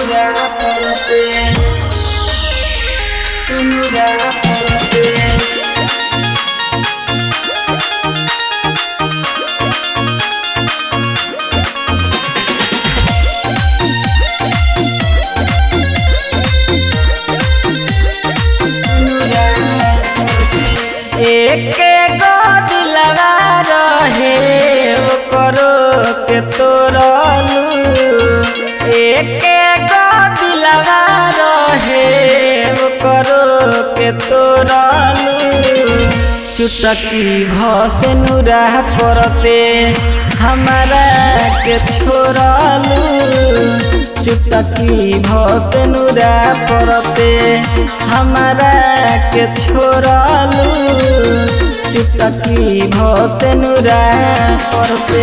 नुरा परते नुरा परते एके गो दिलवा रहे करो के तोरलू एके गो दिलवा रहे करो के तोरलू चुटकी भस नुरा परते हमारा के छोड़लू चुटकी भस नुरा परते हमारा के छोड़लू चुटकी भस नुरा परते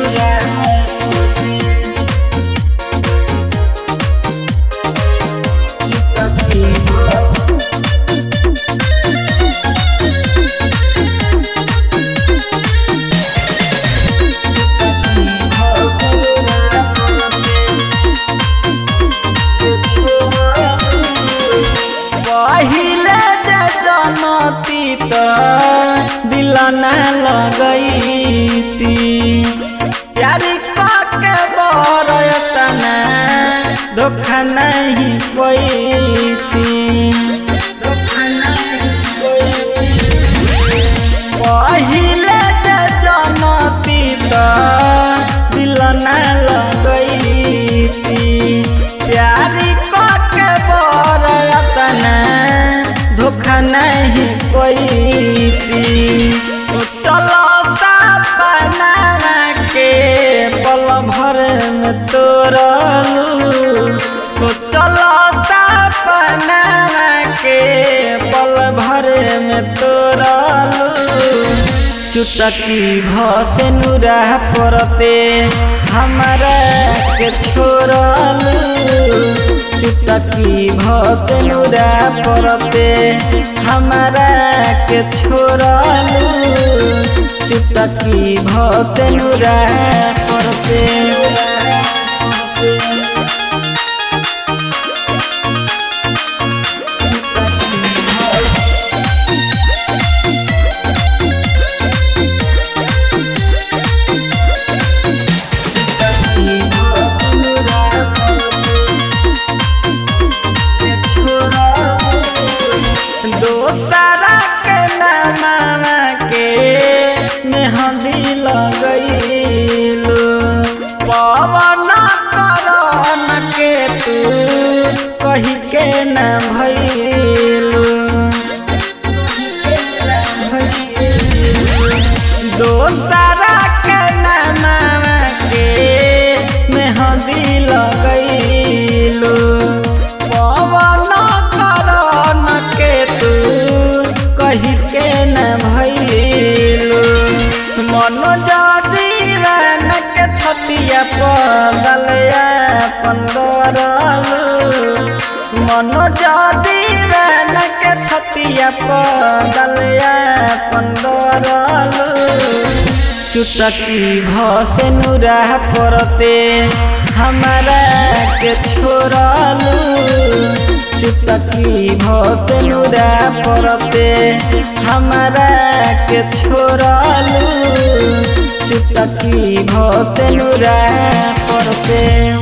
पहिले जे जनती त दिल न लगैती प्यारी के बरतना धोखा नहीं पैती धोखा नहीं पैती पहिले जे जनती त दिल न लगैती प्यारी के बरतना धोखा नहीं पैती चलो बना के पल भर में तोरलू चलो बना के पल भर में तोरलू चुटकी भस नुरा परते हमारा के छोड़लू चुटकी भस नुरा परते हमारा के छोड़लू चुटकी भस नुरा परते दोसरा के नामा के मेहंदी लगैलू पवन करन के तू कही के न भैलू दोसरा के नामा के मेहंदी लगैलू पवन करन के तू कही के न भैलू मनोज दीवान के छतिया पगलया पंदरलू मनोज दीवान के छतिया पगलया पंदरलू चुटकी भस नुरा परते हमारा के छोड़लू चुटकी भस नुरा परते हमारा के छोड़लू चुटकी भस नुरा परते